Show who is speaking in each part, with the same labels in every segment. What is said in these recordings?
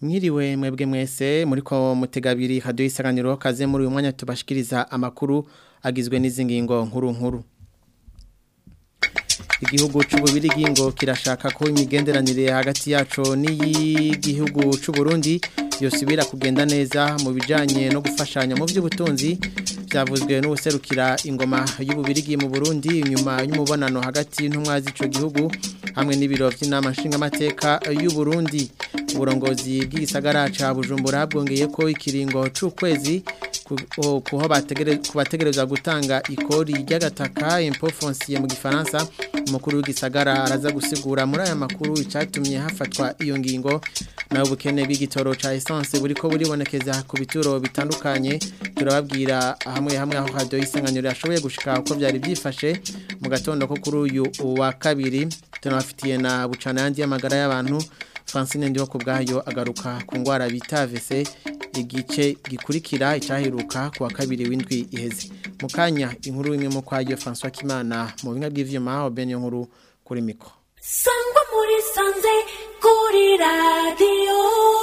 Speaker 1: Mwiriwe mwebwe mwese muriko mutegabiri radio isanganiro kaze muri uyu mwanya tubashikiriza amakuru agizwe n'izi ngingo nkuru nkuru Igihugu c'ububirigi ngo kirashaka ko imigenderanire hagati yaco n'iyigihugu c'u Burundi yosubira kugenda neza mu bijanye no gufashanya mu by'ubutunzi byavuzwe n'ubuserukira ingoma y'ububirigi mu Burundi nyuma y'umubonano hagati y'intumwa z'ico gihugu hamwe n'ibiro by'inama nshingamateka y'u Burundi uburongozi bw'igisagara ca Bujumbura bwongeye ko ikiringo c'ukwezi kuho bategereza gutanga ikori ry'agataka impôt foncier mu gifaransa umukuru w'igisagara araza gusigura muri aya makuru icatumye hafatwa iyo ngingo nawe ubukene bw'igitoro ca essence buriko buribonekeza ku bituro bitandukanye turababwira hamwe hamwe aho radio isanganiro yashoboye gushika uko byari byifashe mu gatondo ko kuri uyu wa kabiri tunabafitiye na bucana yandi y'amagara y'abantu Francine ndiho kubgayo agaruka ku ngwara bita AVC igice gikurikira icaheruka ku wa kabiri w'indwi iheze mukanya inkuru imwe mu kwayo François Kimana mu binga bw'ivyuma obenyo nkuru kuri mikro
Speaker 2: Sangwa muri sanze kuri radio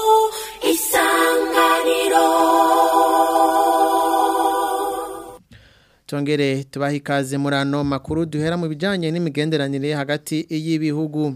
Speaker 2: isanganiro
Speaker 1: Tongere tubaha ikaze muri ano makuru duhera mu bijanye n'imigenderanire hagati y'ibihugu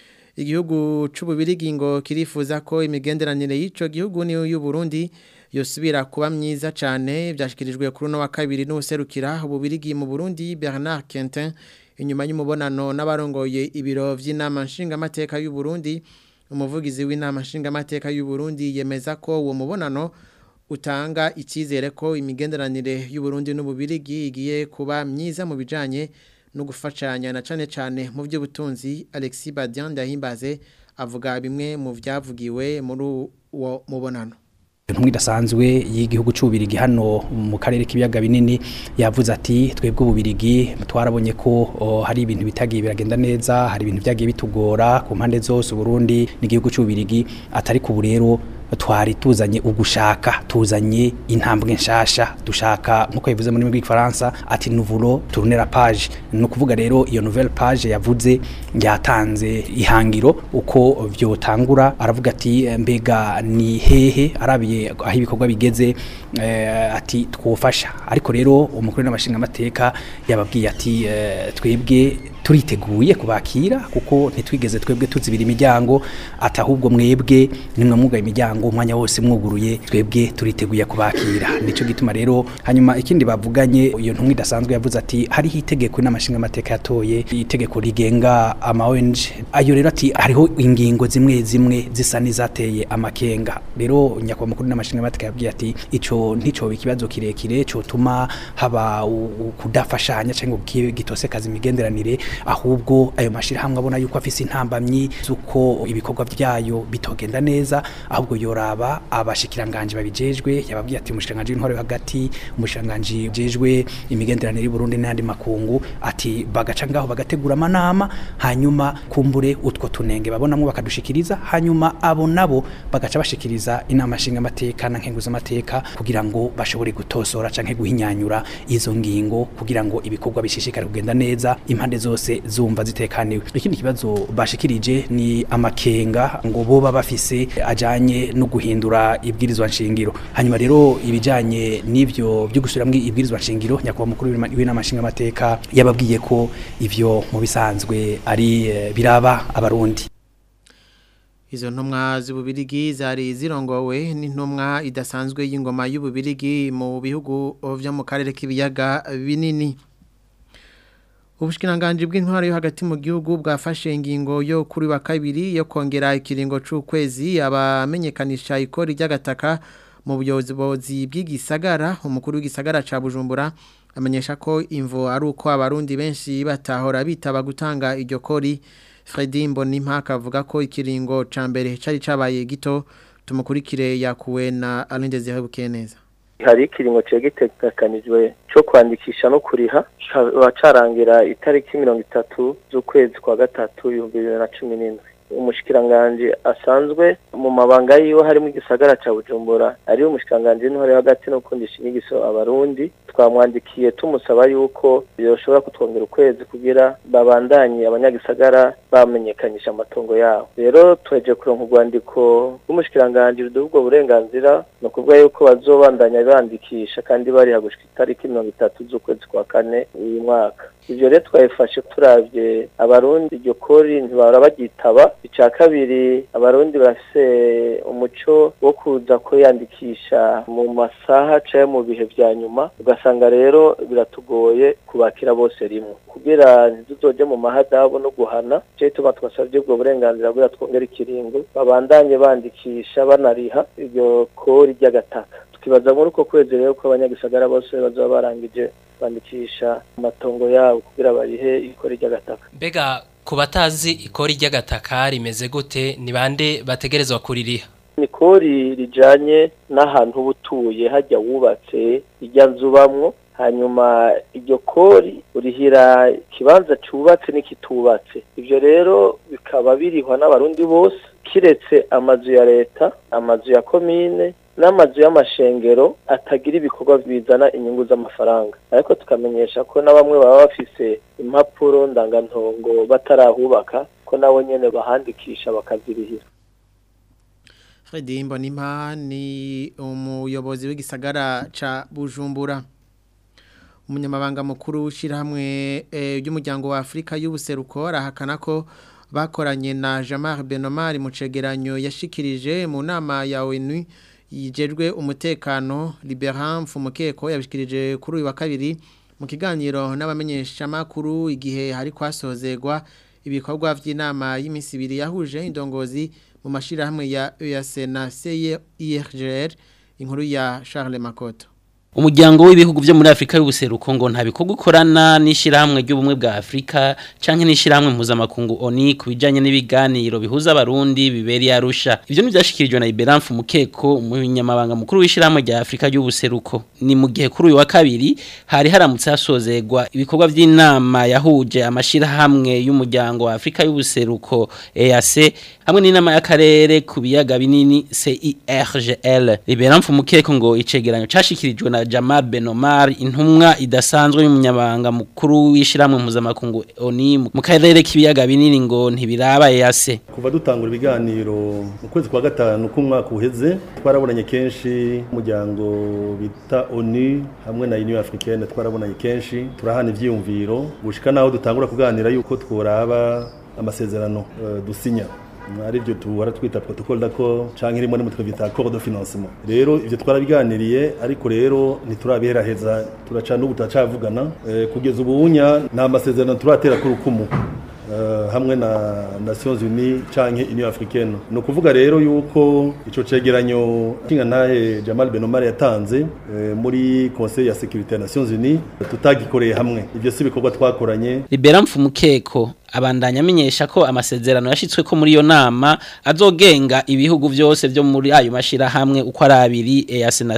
Speaker 1: igihugu c'ububirigi ngo kirifuza ko imigenderanire y'ico gihugu ni y'u Burundi yosubira kuba myiza cyane byashikirijwe kuri no wa kabiri n'userukira ububirigi mu Burundi Bernard Quentin inyuma y'umubonano n'abarongoye ibiro vy'inama nshingamateka y'u Burundi umuvugizi w'inama nshingamateka y'u Burundi yemeza ko uwo mubonano utanga icyizere ko imigenderanire y'u Burundi n'ububirigi igiye kuba myiza mu bijanye no gufashanya na cane cane mu by'ubutunzi Alexis Badian ndahimbaze avuga bimwe mu byavugiwe muri uwo mubonano
Speaker 3: intumwa idasanzwe y'igihugu cy'ububirigi hano mu karere k'ibiyaga binini yavuze ati twebwe ububirigi twarabonye ko hari ibintu bitagiye biragenda neza hari ibintu byagiye bitugora ku mpande zose uburundi n'igihugu cy'ububirigi atari ku rero twari tuzanye ugushaka tuzanye intambwe nshasha dushaka nkuko bivuze muri rw'ifaransa ati nouveau tourner la page no kuvuga rero iyo nouvelle page yavuze yatanze ihangiro uko vyotangura aravuga ati mbega ni hehe arabiye aho ibikorwa bigeze eh, ati twofasha ariko rero umukuru n'amashinga amateka yababwiye ati eh, twebwe turiteguye kubakira kuko ntitwigeze twebwe tuzibira imiryango ati ahubwo mwebwe nimwe mwugaye imiryango umwanya wose mwuguruye twebwe turiteguye kubakira nico gituma rero hanyuma ikindi bavuganye iyo ntumwe idasanzwe yavuze ati hariho itegeko n'amashinga amateka yatoye itegeko rigenga ama ONG ayo rero ati hariho ingingo zimwe zimwe zisa n'izateye amakenga rero nyakwa mukuru n'amashinga amateka yabwiye ati ico ntico ikibazo kirekire cyo tuma haba kudafashanya cyangwa gitose kazi imigenderanire ahubwo ayo mashirahamwe abona yuko afise intambamyi zuko ibikorwa byayo bitogenda neza ahubwo yoraba abashikiranganje babijejwe yababwiye ati umushikiranganje w'intore hagati umushikiranganje jejwe imigenderanire y'u Burundi n'andi makungu ati bagaca ngaho bagategura amanama hanyuma kumbure utwo tunenge babonamwe bakadushikiriza hanyuma abo nabo bagaca bashikiriza inama nshinga amateka na nkenguza amateka kugira ngo bashobore gutosora canke guhinyanyura izo ngingo kugira ngo ibikorwa bishishikare kugenda neza impande zose zumva zitekaniwe ikindi kibazo bashikirije ni amakenga ngo boba bafise ajanye no guhindura ibwirizwa nshingiro hanyuma rero ibijanye n'ivyo byo gusubiramwo ibwirizwa nshingiro nyakubahwa mukuru w'inama nshinga amateka yababwiye ko ivyo mu bisanzwe ari biraba abarundi
Speaker 1: Izo ntumwa z'ububirigi zari zirongowe n'intumwa idasanzwe y'ingoma y'ububirigi mu bihugu vyo mu karere k'ibiyaga binini Ubushikiranganje bw'intwaro yo hagati mu gihugu bwafashe ingingo yo kuri wa kabiri yo kongera ikiringo c'ukwezi abamenyekanisha ikori ry'agataka mu buyobozi bw'igisagara umukuru w'igisagara ca Bujumbura amenyesha ko imvo ari uko abarundi benshi batahora bitaba gutanga iryo kori Fredy Mbonimpaka avuga ko ikiringo ca mbere cari cabaye gito tumukurikire yakuwe na Alain Désiré Bukeneza
Speaker 4: hari ikiringo cegitegekanijwe cyo kwandikisha no kuriha kikaba carangira itariki mirongo itatu z'ukwezi kwa gatatu ibihumbi bibiri na cumi n'indwi umushikiranganje asanzwe mu mabanga yiwe harimo igisagara ca Bujumbura ari umushikiranganje n'intore hagati no kundisha inyigiso abarundi twamwandikiye tumusaba yuko yoshobora kutwongera ukwezi kugira babandanye abanyagisagara bamenyekanisha amatongo yabo rero tweje kuronka urwandiko rw'umushikiranganje ruduha ubwo burenganzira ni ukuvuga yuko bazobandanya bandikisha kandi bariha gushika itariki mirongo itatu z'ukwezi kwa kane uyu mwaka ivyo rero twabifashe turavye abarundi iryo kori ntibahora baryitaba ica kabiri abarundi barafise umuco wo kuza kwiyandikisha mu masaha canke mu bihe vya nyuma ugasanga rero biratugoye kubakira bose rimwe kugira ntituzoje mu mahadabu no guhana je tuma twasavye ubwo burenganzira bwa twongera ikiringo babandanye bandikisha banariha iryo kori ry'agataka tukibaza muri uko kwezi rero ko abanyagisagara bose bazoba barangije bandikisha amatongo yabo kugira barihe ikori ry'agataka
Speaker 5: mbega ku batazi ikori ry'agataka rimeze gute ni bande bategerezwa kuririha
Speaker 4: ni kori rijanye n'ahantu uba utuye hajya wubatse ijya nzu ubamwo hanyuma iryo kori urihira ikibanza cyubatse n'ikitubatse ibyo rero bikaba birihwa n'abarundi bose kiretse amazu ya leta amazu ya komine n'amazu y'amashengero atagira ibikorwa bizana inyungu z'amafaranga ariko tukamenyesha ko na bamwe baba bafise impapuro ndangantongo batarahubaka ko nabo nyene bahandikisha bakazirihira
Speaker 1: Fredy Mbonimpa ni umuyobozi w'igisagara ca Bujumbura umunyamabanga mukuru w'ishyirahamwe ry'umuryango wa Afurika y'ubuseruko arahakana ko bakoranye na Jamar Benomar mu cegeranyo yashikirije mu nama ya ONU yijejwe umutekano Liberan Mfumukeko yabishikirije kuri uyu wa kabiri mu kiganiro n'abamenyeshamakuru igihe hari kwasozegwa ibikorwa by'inama y'iminsi ibiri yahuje indongozi mu mashirahamwe ya EAC na CIRGR inkuru ya Charles Makoto
Speaker 6: umuryango w'ibihugu byo muri Afrika y'ubuseruko ngo nta bikorwa ukorana n'ishyirahamwe ry'ubumwe bwa Afrika canke n'ishyirahamwe mpuzamakungu ONU kubijanye n'ibiganiro bihuza abarundi biberi arusha ivyo nivyashikirijwe na Iberamfu Mukeko umunyamabanga mukuru w'ishyirahamwe rya Afrika y'ubuseruko ni mu gihe kuri uyu wa kabiri hari haramutse hasozegwa ibikorwa by'inama yahuje amashirahamwe y'umuryango wa Afrika y'ubuseruko EAC hamwe n'inama y'akarere ku biyaga binini CIRGL Iberamfu Mukeko ngo icegeranyo cashikirijwe na Jamal Benomar intumwa idasanzwe y'umunyabanga mukuru w'ishiramwe mpuzamakungu ONU mu karere k'ibiyaga binini ngo ntibiraba yase
Speaker 7: kuva dutangura ibiganiro mu kwezi kwa gatanu k'umwaka uheze twarabonanye kenshi umuryango bita ONU hamwe na Union Africaine twarabonanye kenshi turahana ivyiyumviro gushika naho dutangura kuganira yuko tworaba amasezerano uh, dusinya ari byo tuhora twita protocole d'accord canke rimwe rimwe twita accord de financement rero ivyo twarabiganiriye ariko rero ntiturabiheraheza turaca n'ubu turacavugana e, kugeza ubunya nta masezerano turatera ku rukumu Uh, hamwe na Nations Unies canke Union Africaine no kuvuga rero yuko ico cegeranyo kinga ntahe Jamal Benomar yatanze uh, muri Conseil ya Sécurité ya Nations Unies tutagikoreye hamwe ivyo si bikorwa twakoranye
Speaker 6: Libera Mfumukeko abandanya amenyesha ko amasezerano yashitswe ko muri iyo nama azogenga ibihugu byose byo muri ayo mashira hamwe uko ari abiri EAC na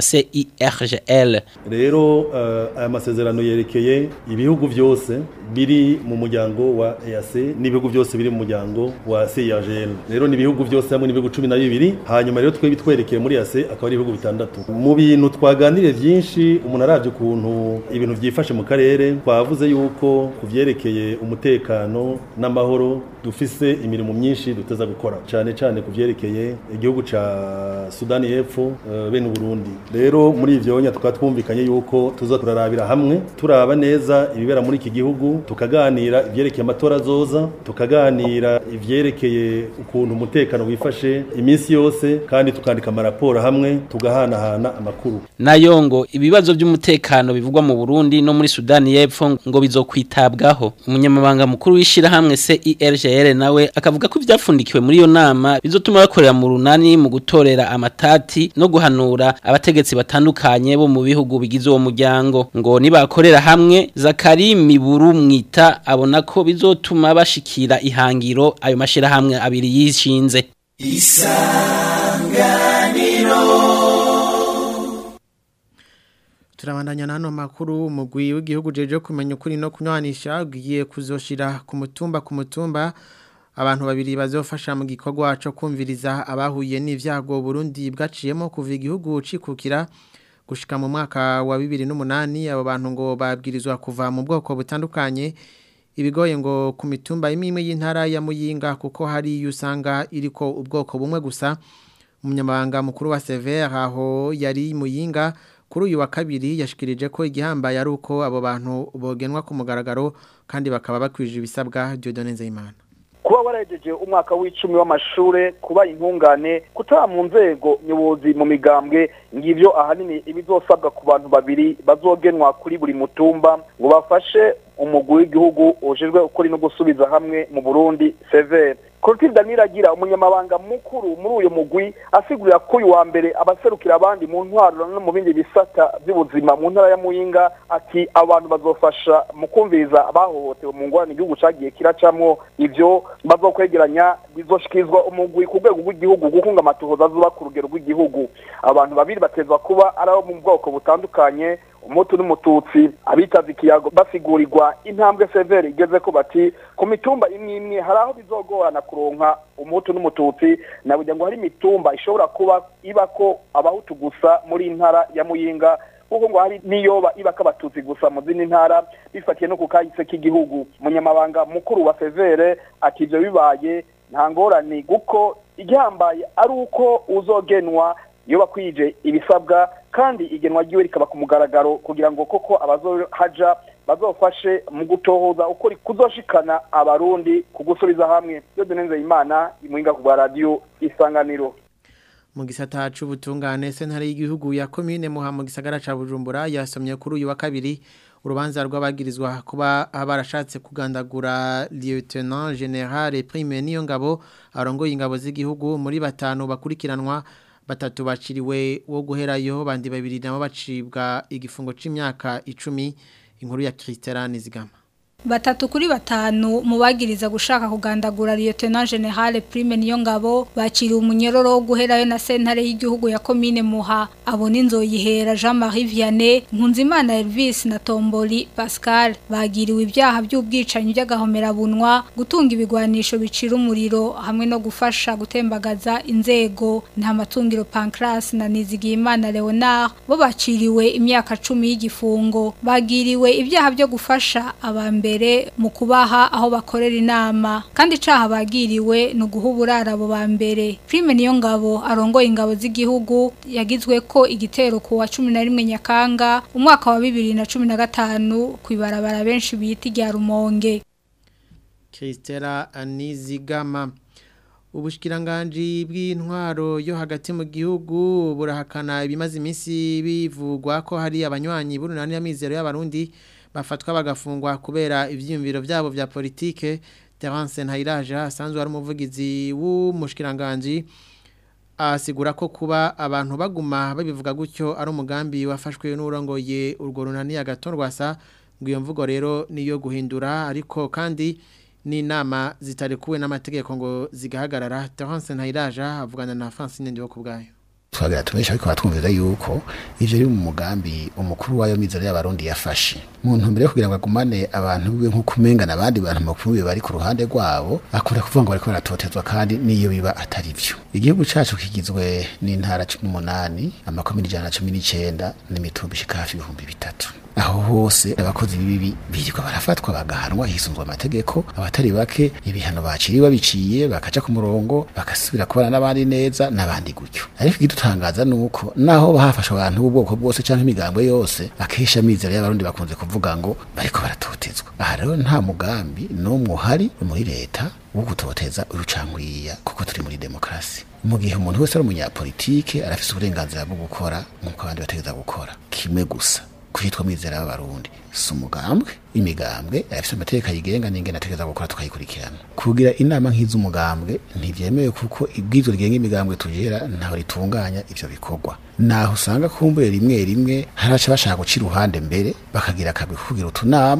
Speaker 6: CIRGL
Speaker 7: rero uh, aya masezerano yerekeye ibihugu byose biri mu muryango wa EAC n'ibihugu byose biri mu muryango wa CIRGL rero ni ibihugu byose hamwe n'ibihugu 12 hanyuma rero twe bitwerekeye muri EAC akaba ari ibihugu bitandatu mu bintu twaganiriye byinshi umuntu aravye kuntu ibintu byifashe mu karere twavuze yuko kuvyerekeye umutekano n'amahoro dufise imirimo myinshi duteza gukora cyane cyane kuvyerekeye igihugu ca Sudani y'Epfo uh, bene Burundi rero muri ivyo nya tukaba twumvikanye yuko tuza turarabira hamwe turaba neza ibibera muri iki gihugu tukaganira ivyerekeye amatora azoza tukaganira ivyerekeye ukuntu umutekano wifashe iminsi yose kandi tukandika amaraporo hamwe tugahanahana amakuru
Speaker 6: nayo ngo ibibazo by'umutekano bivugwa mu Burundi no muri Sudani y'Epfo ngo bizokwitabwaho umunyamabanga mukuru w'ishira hamwe CIRGL nawe akavuga ko ibyafundikiwe muri iyo nama bizotuma bakorera mu runani mu gutorera amatati no guhanura abategetsi batandukanye bo mu bihugu bigize uwo muryango ngo nibakorera hamwe Zakari Miburu mwita abona ko bizotuma bashikira ihangiro ayo mashira hamwe abiri yishinze
Speaker 2: isanganiro
Speaker 1: turabandanya nano makuru umugwi w'igihugu jeje kumenya ukuri no kunywanisha ugiye kuzoshira ku mutumba ku mutumba abantu babiri bazofasha mu gikorwa cyo kumviriza abahuye n'ivyago Burundi bwaciyemo kuva igihugu cikukira gushika mu mwaka wa 2008 abo bantu ngo babwirizwa kuva mu bwoko butandukanye ibigoye ngo ku mitumba imwe y'intara ya Muyinga kuko hari usanga iriko ubwoko bumwe gusa umunyamabanga mukuru wa Sever aho yari Muyinga kuri uyu wa kabiri yashikirije ko igihambaye ari uko abo bantu bogenwa ku mugaragaro kandi bakaba bakwije ibisabwa Dieudonne Nzeyimana
Speaker 8: kuba waragejeje umwaka w'icumi w'amashure kuba intungane kutaba mu nzego nyobozi mu migambwe ngivyo ahanini ibizosabwa ku bantu babiri bazogenwa kuri buri mutumba ngo bafashe umugwi w'igihugu ujejwe ukuri no gusubiza hamwe mu Burundi severe Clotilde Daniragira umunyamabanga mukuru muri uyo mugwi asigurira ko uyu wa mbere abaserukira abandi mu ntwaro no mu bindi bisata by'ubuzima mu ntara ya Muyinga ati abantu bazofasha mu kumviriza abahohotewe mu ngorane igihugu cagiye kiracamwo ivyo bazokwegeranya bizoshikizwa umugwi ku rwego rw'igihugu gukunga amatohoza azuba ku rugero rw'igihugu abantu babiri batezwa kuba ari abo mu bwoko butandukanye umutu n'umututsi abitaza ikiyago basigurirwa intambwe severe igeze ko bati ku mitumba imwe imwe hari aho bizogorana kuronka umutu n'umututsi nabugira ngo hari imitumba ishobora kuba ibako abahutu gusa muri intara ya muyinga kuko ngo hari niyoba ibako abatutsi gusa mu zindi ntara bifatiye no ku kahise k'igihugu umunyamabanga mukuru wa severe ati ivyo bibaye nta ngorane kuko igihambaye ari uko uzogenwa iyo bakwije ibisabwa kandi igenwa ryiwe rikaba ku mugaragaro kugira ngo koko abazohaja bazofashe mu gutohoza uko kuzoshikana abarundi kugusubiza hamwe iyo dunenze imana imuhinga ku radio isanganiro
Speaker 1: mu gisata c'ubutungane sentare y'igihugu ya commune muha mu gisagara ca Bujumbura yasomye kuri uyu wa kabiri urubanza rw'abagirizwa kuba barashatse kugandagura lieutenant general prime niyo ngabo arongoye ingabo z'igihugu muri batanu bakurikiranwa batatu baciriwe wo guherayo bandi babiri nabo bacibwa igifungo c'imyaka 10 inkuru ya Christian Nizigama
Speaker 9: Batatu kuri batanu mubagiriza gushaka kugandagura Lieutenant General Prime niyo ngabo baciriwe umunyororo wo guherayo na sentare y'igihugu ya commune Muha abona inzoyihera Jean-Marie Vianney Nkunzimana Elvis na Tomboli Pascal bagiriwe ibyaha by'ubwicanyi by'agahomera bunwa gutunga ibigwanisho bicira umuriro hamwe no gufasha gutembagaza inzego nta matungiro Pancras na Nizigimana Leonard bo baciriwe imyaka 10 y'igifungo bagiriwe ibyaha byo gufasha abambe mbere mu kubaha aho bakorera inama kandi caha bagiriwe no guhuburara abo ba mbere Prime niyo ngabo arongoye ingabo z'igihugu yagizwe ko igitero ku wa 11 Nyakanga umwaka wa 2015 kwibarabara benshi bita rya Rumonge
Speaker 1: Christela Anizigama Ubushkiranganji bw'intwaro yo hagati mu gihugu burahakana ibimaze iminsi bivugwa ko hari abanywanyi burunani y'amizero y'abarundi bafatwa bagafungwa kubera ivyiyumviro byabo vya politike Terence Ntayiraje asanzwe ari umuvugizi w'umushkiranganji asigura ko kuba abantu baguma babivuga gutyo ari umugambi wafashwe n'urongoye urwo runani agatorwasa ngo iyo mvugo rero niyo guhindura ariko kandi n'inama zitarekuwe n'amategeko ngo zigahagarara Terence Ntayiraje avugana na Francine Ndiwo kubgayo
Speaker 10: twagira tubesha ariko batwumvira yuko ivyo ari mu mugambi umukuru wayo mizero y'abarundi yafashe mu ntumbero yo kugira ngo agumane abantu biwe nko kumengana abandi bantu makuru bari ku ruhande rwabo akora kuvuga ngo bariko baratotezwa kandi niyo biba atari vyo igihugu cacu kigizwe n'intara 18 amakomini 119 n'imitumba ishika hafi ibihumbi bitatu aho hose abakozi bibi birirwa barafatwa bagahanwa hisunzwe amategeko abatari bake ibihano baciriwe babiciye bakaca ku murongo bagasubira kubana n'abandi neza n'abandi gutyo ariko igidutangaza nuko naho bahafasha abantu b'ubwoko bwose canke imigambwe yose akesha mizero y'abarundi bakunze kuvuga ngo bariko baratotezwa aha rero nta mugambi n'umwe uhari muri leta wo gutoteza urucankwiya kuko turi muri demokrasi mu gihe umuntu wese ari umunyapolitike arafise uburenganzira bwo gukora nk'uko abandi bategeza gukora kimwe gusa kwitwa mizera y'abarundi si umugambwe imigambwe afite amategeko ayigenga n'ingene ategeza gukora tukayikurikirana kugira inama nk'iz'umugambwe ntivyemewe kuko ibwirizwa rigenga imigambwe tugera ntaho ritunganya ivyo bikorwa naho usanga kumbure rimwe rimwe haraca bashaka guca iruhande mbere bakagira akabwi kugira utunama kugira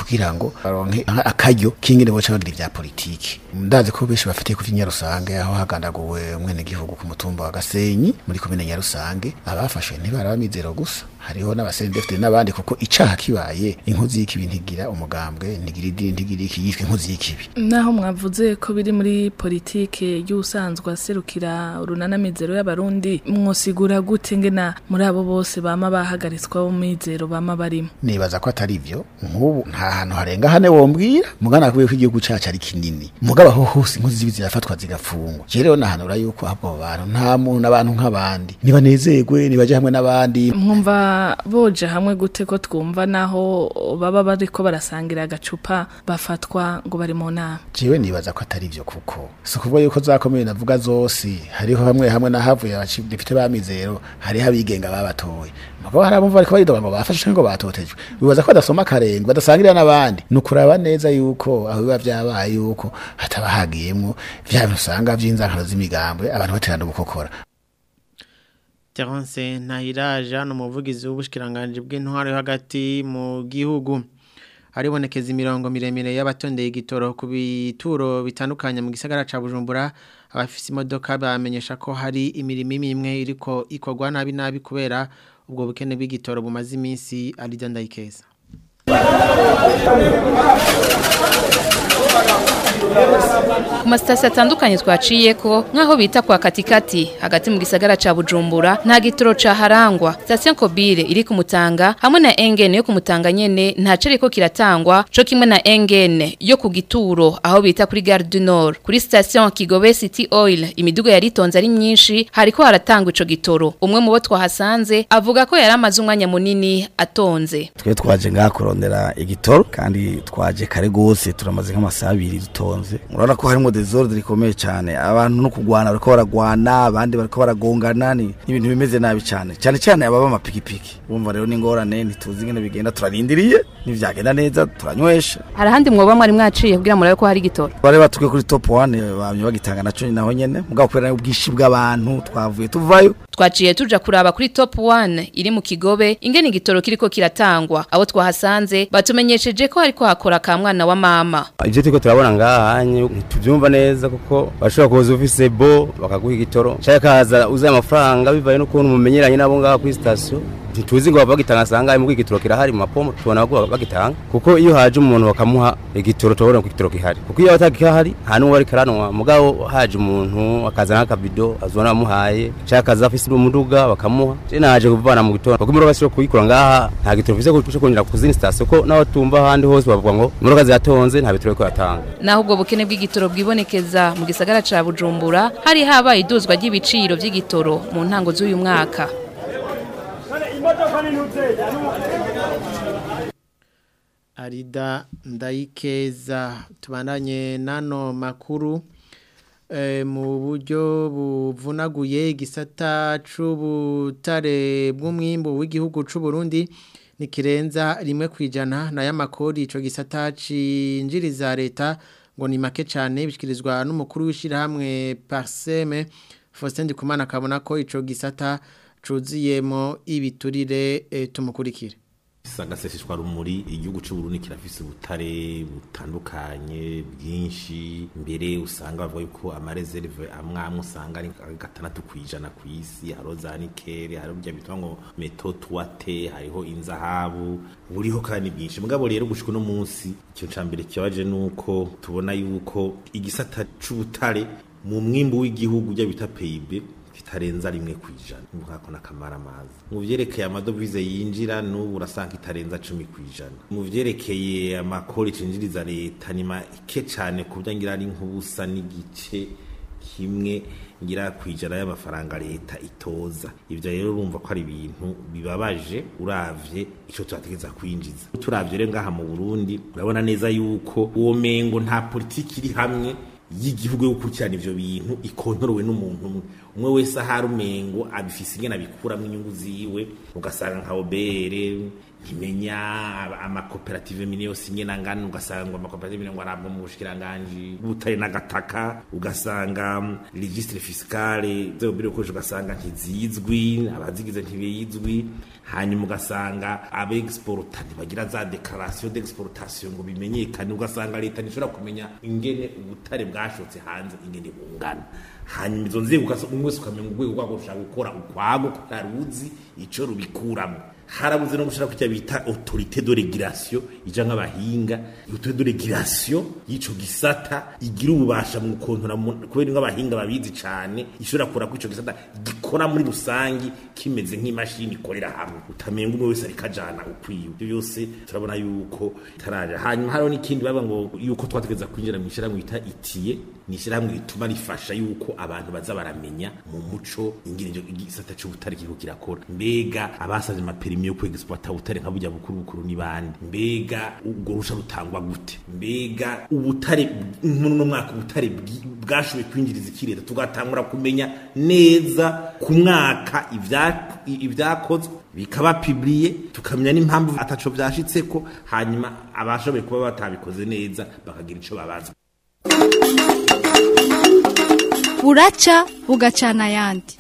Speaker 10: kugira ngo baronke akaryo kingene boca bagira ivya politiki ndazi ko benshi bafitiye ku Nyarusange aho hagandaguwe umwene gihugu ku mutumba wa Gasenyi muri komine Nyarusange abafashwe ntibaraba mizero gusa hariho n'abasendefite n'abandi kuko icaha kibaye inkozi y'ikibi ntigira umugambwe ntigira idini ntigira iki yitwa inkozi y'ikibi
Speaker 11: naho mwavuze ko biri muri politike y'usanzwe aserukira urunanamizero y'abarundi mwosigura gute ngena muri abo bose bama bahagaritswa mu mizero bama barimo
Speaker 10: nibaza ko atari ivyo nk'ubu nta hantu harenga hane wombwira mugana kubiye ko igihugu cacu ari kinini mugabo aho hose inkozi zibi zirafatwa zigafungwa je rero nahanura yuko ahubwo abo bantu nta muntu n'abantu nk'abandi nibanezerwe nibaje hamwe n'abandi
Speaker 11: mwumva boje hamwe gute ko twumva naho baba bariko barasangira agacupa bafatwa ngo bari mu nama
Speaker 10: jewe nibaza ko atari ivyo kuko si ukuvuga yuko zakomeye navuga zose hariho hamwe hamwe n'ahavuye abadepite b'amizero hariho abigenga babatoye mugabo hari abumva bariko baridoga ngo bafashe canke ngo batotejwe bibaza ko badasoma akarenge badasangirira n'abandi ni ukuraba neza yuko aho biba vyabaye yuko hataba hagiyemwo vya bintu usanga vy'inzankano z'imigambwe abantu baterana gukokora
Speaker 1: Terence Ntahiraja ni umuvugizi w'ubushikiranganje bw'intwaro yo hagati mu gihugu haribonekeza imirongo miremire y'abatondeye igitoro ku bituro bitandukanye mu gisagara ca Bujumbura abafise imodoka bamenyesha ko hari imirimo imwe iriko ikorwa nabi nabi kubera ubwo bukene bw'igitoro bumaze iminsi ari dandayikeza
Speaker 12: ku masitasiyo atandukanye twaciye ko nk'aho bita kwa katikati hagati mu gisagara ca bujumbura nta gitoro caharangwa sitasiyo kobire iri ku mutanga hamwe na engene yo ku mutanga nyene nta cereko kiratangwa co kimwe na engene yo ku gituro aho bita kuri gare du nord kuri sitasiyo kigobe city oil imidugo yari itonze ari myinshi hariko haratangwa ico gitoro umwe mu bo twahasanze avuga ko yari amaze umwanya munini atonze
Speaker 13: twe twaje ngaha kurondera igitoro kandi twaje kare gose turamaze nk'amasaha abiri dutonze murabona ko harimo desordre rikomeye cyane abantu no kugwana bariko baragwana abandi bariko baragongana ni ibintu bimeze nabi cyane cyane cyane ababa amapikipiki bumva rero n'ingorane ntituzi ingene bigenda turarindiriye nivyagenda neza turanywesha
Speaker 12: hari ahandi mwoba mwari mwaciye kugira murabe ko hari igitoro
Speaker 13: bari batuke kuri top 1 bamye bagitanga naco naho nyene mugabo kubera ubwishi bw'abantu twavuye tuvayo
Speaker 12: twaciye tuja kuraba kuri top 1 iri mu kigobe ingene igitoro kiriko kiratangwa abo twahasanze batumenyesheje ko hariko hakora ka mwana wa mama
Speaker 14: ivyo turiko turabona ngaha hanye ntituvyumva neza kuko bashobora kuza ufise bo bakaguha igitoro canke kaza uzaye amafaranga bivaye n'ukuntu mumenyeranye nabo ngaha kuri sitasiyo ntituzi ngo bagitanga asanga mu igitoro kirahari mu mapomo tubona ko bagitanga kuko iyo haje umuntu bakamuha igitoro tubona ko igitoro gihari kuko iyo batagihari nta n'uwo bari karanwa mugabo haje umuntu akazana akabido azona bamuhaye cyangwa akaza afise umuduga bakamuha je naje kuvana mu gitoro kuko imodoka siro kuyikora ngaha nta gitoro mfise cyo kongera ku zindi sitasiyo ko naho tumva ahandi hose bavuga ngo imodoka ziratonze nta bitoro ko yatanga
Speaker 12: naho ubwo bukene bw'igitoro bwibonekeza mu gisagara ca Bujumbura hari habaye iduzwa ry'ibiciro by'igitoro mu ntango z'uyu mwaka
Speaker 1: Arida ndayikeza tubandanye nano makuru e, mu buryo buvunaguye igisata c'ubutare bw'umwimbo w'igihugu c'u Burundi nikirenza rimwe kwijana na yamakori ico gisata cinjiriza leta ngo ni make cyane bishikirizwa n'umukuru w'ishirahamwe Parseme Faustin Ndikumana akabona ko ico gisata cuziyemo ibiturire e, tumukurikire
Speaker 15: sagaseseshwa rumuri igihugu cy'u Burundi kirafise ubutare butandukanye bwinshi mbere usanga bavuga yuko amareserve amwe amwe usanga ari gatandatu kwijana ku isi hariho za nikeli hariho bya bitwa ngo meto tuwate hariho inzahabu buriho kandi bwinshi mugabo rero gushika no munsi icyo cambere kibaje nuko tubona yuko igisata c'ubutare mu mwimbu w'igihugu bya bita PIB kitarenza rimwe kwijana nkako nakamara amazi mu vyerekeye amadovize yinjira n'ubu urasanga itarenza cumi kwijana mu vyerekeye amakori cinjiriza leta ni make cane ku byo ngira ari nk'ubusa n'igice kimwe ngira kwijana y'amafaranga leta itoza ivyo rero urumva ko ari ibintu bibabaje uravye ico turategeza kwinjiza turavye rero ngaha mu Burundi urabona neza yuko uwo mengo nta politiki iri hamwe y'igihugu yo gukurikirana ivyo bintu ikontorowe n'umuntu umwe umwe wese ahari umengo abifise ingene abikuramo inyungu ziwe ugasanga nka obere ntimenya aba- amakoperative mine yose imwe nangana ugasanga amakoperative mine ngo arabwa mu bushikiranganji butare n'agataka ugasanga mm, registre fiscale zo biro koje ugasanga ntizizwi abazigize ntibizwi hanyuma ugasanga abexporta ntibagira za declaration d'exportation ngo bimenyekane ugasanga leta ntishobora kumenya ingene ubutare bwashotse hanze ingene bungana hanyuma izo nzego ukasa- umwe wese ukamenya urwego rwabo rushaka gukora ukwago kutaruzi ico rubikuramo harabuze no gushira kujya bita autorité de régulation ija nk'abahinga autorité de régulation y'ico gisata igira ububasha mu kontora mu- kubera nk'abahinga babizi cane ishobora kura ko ico gisata gikora muri rusangi kimeze nk'imashini ikorera hamwe utamenga umwe wese ariko ajana ukwiwe ibyo byose turabona yuko taraja hanyuma hariho n'ikindi baba ngo yuko twategeza kwinjira mu ishyirahamwe bita itiye ni ishyirahamwe rituma rifasha yuko abantu baza baramenya mu muco ingene icyo igisata c'ubutare kiriko kirakora mbega abasavye amaperimi yo kwegisiplata ubutare nka burya bukuru bukuru ni bande mbega ubwo rusha rutangwa gute mbega ubutare muri uno mwaka ubutare bwi- bwashoboye kwinjiriza iki leta tugatangura kumenya neza ku mwaka ibya- ibyakozwe bikaba publiye tukamenya n'impamvu ataco vyashitseko hanyuma abashoboye kuba batabikoze neza bakagira ico babaza
Speaker 16: buraca bugacana ayandi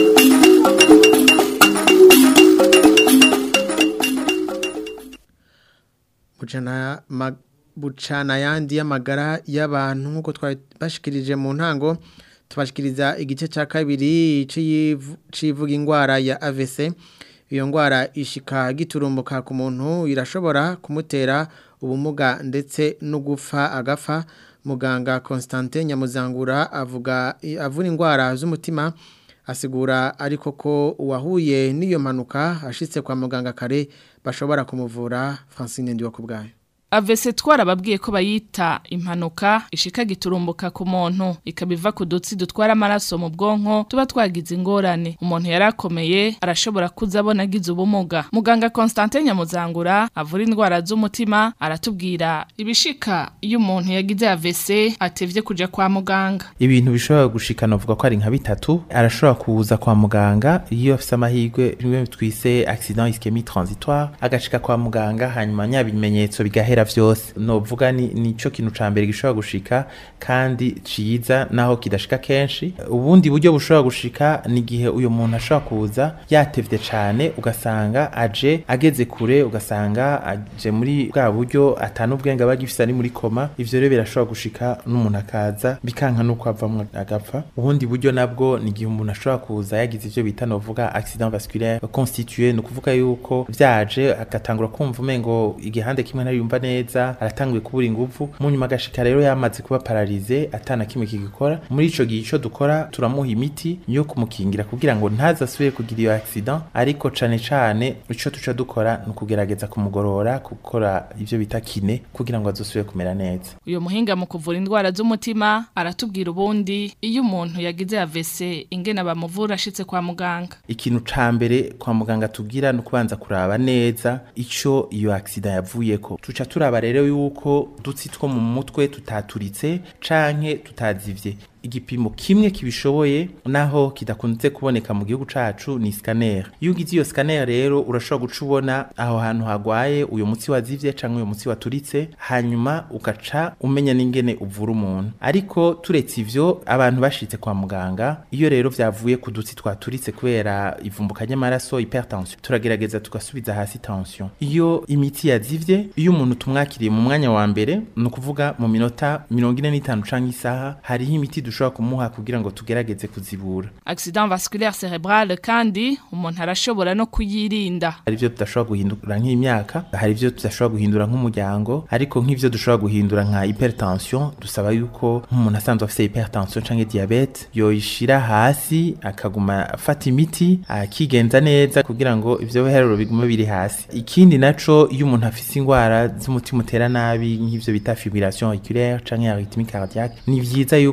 Speaker 1: bucana ma- bucana yandi y'amagara y'abantu nk'uko twabashikirije mu ntango tubashikiriza igice cya kabiri c'iyivu- c'ivuga indwara ya AVC iyo ndwara ishika giturumbuka ku muntu irashobora kumutera ubumuga ndetse no gupfa agapfa muganga Constantin Nyamuzangura avuga avura indwara z'umutima asigura ariko ko uwahuye n'iyo mpanuka ashitse kwa muganga kare bashobora kumuvura Francine Ndiwakubwayo
Speaker 11: avese twarababwiye ko bayita impanuka ishika giturumbuka ku muntu ikabiva ku dutsi dutwara amaraso mu bwonko tuba twagize ingorane umuntu yarakomeye arashobora kuza abona agize ubumuga muganga Constantin Nyamuzangura avura indwara z'umutima aratubwira ibishika iyo umuntu yagize avese atevye kuja kwa muganga
Speaker 17: ibintu bishobora gushikana uvuga ko ari nka bitatu arashobora kuza kwa muganga iyo afise amahirwe bimwe twise accident ischemie transitoire agashika kwa muganga hanyuma nya bimenyetso bigahera vyose novuga ni nico kintu ca mbere gishobora gushika kandi ciza naho kidashika kenshi ubundi buryo bushobora gushika ni igihe uyu muntu ashobora kuza yatevye cane ugasanga aje ageze kure ugasanga aje muri bwa buryo atanu ubwenge aba agifise ari muri koma ivyo rero birashobora gushika n'umuntu akaza bikanka nuko avamwo agapfa ubundi buryo nabwo ni igihe umuntu ashobora kuza yagize ivyo bita novuga accident vasculaire constitué ni ukuvuga yuko vyaje agatangura kumva umengo igihande kimwe ntariyumva neza aratanguye kubura inguvu mu nyuma agashika rero yamaze kuba paralize atana kimwe kigikora muri ico gihe ico dukora turamuha imiti yo kumukingira kugira ngo ntazasubire kugira iyo accident ariko cane cane ico tuca dukora ni ukugerageza kumugorora gukora ivyo bita kine kugira ngo azosubire kumera neza
Speaker 11: uyu muhinga mu kuvura indwara z'umutima aratubwira ubundi iyo umuntu yagize AVC ingene bamuvura ashitse kwa muganga
Speaker 17: ikintu ca mbere kwa muganga tugira no kubanza kuraba neza ico iyo accident yavuyeko tuca turaba rero yuko dutsi two mu mutwe tutaturitse canke tutazivye igipimo kimwe kibishoboye naho kidakunze kuboneka mu gihugu cacu ni scanner iyo ugize iyo scanner rero urashobora guca ubona aho hantu hagwaye uyo mutsi wazivye canke uyo mutsi waturitse hanyuma ugaca umenya n'ingene uvura umuntu ariko turetse ivyo abantu bashitse kwa muganga iyo rero vyavuye ku dutsi twaturitse kubera ivumbuka ry'amaraso hypertension turagerageza tugasubiza hasi tension iyo imiti yazivye iyo umuntu tumwakiriye mu mwanya wa mbere ni ukuvuga mu minota mirongo ine n'itanu canke isaha hariho imiti dushobora kumuha kugira ngo tugerageze kuzibura
Speaker 11: accident vasculaire cerebral kandi umuntu arashobora no kuyirinda
Speaker 17: hari ivyo tudashobora guhindura nk'imyaka hari ivyo tudashobora guhindura nk'umuryango ariko nk'ivyo dushobora guhindura nka hypertension dusaba yuko nk'umuntu asanzwe afise hypertension canke diabete yoyishira hasi akaguma afata imiti akigenza neza kugira ngo ivyo biharuro bigume biri hasi ikindi naco iyo umuntu afise ingwara z'umutima utera nabi nk'ivyo bita fibrillation auriculaire canke arythmie cardiaque ni vyiza yuko yovyi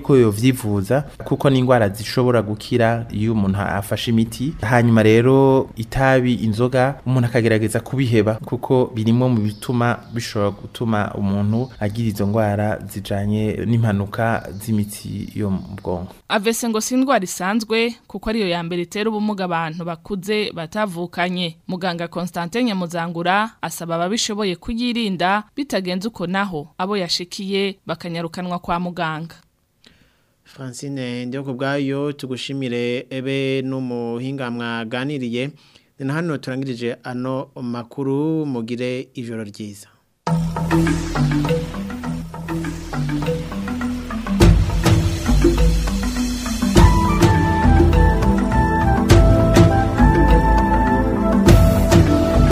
Speaker 17: kuvyivuza kuko n'indwara zishobora gukira iyo umuntu afashe imiti hanyuma rero itabi inzoga umuntu akagerageza kubiheba kuko birimwo mu bituma bishobora gutuma umuntu agira izo ndwara zijanye n'impanuka z'imitsi yo mu bwonko
Speaker 11: avese ngo si indwara isanzwe kuko ariyo ya mbere itera ubumuga abantu bakuze batavukanye muganga Constantin Nyamuzangura asaba ababishoboye kuyirinda bitagenze uko naho abo yashikiye bakanyarukanwa kwa muganga
Speaker 1: Francine ndiyo kubgayo tugushimire ebe n'umuhinga mwaganiriye ni hano turangirije ano makuru mugire ijoro ryiza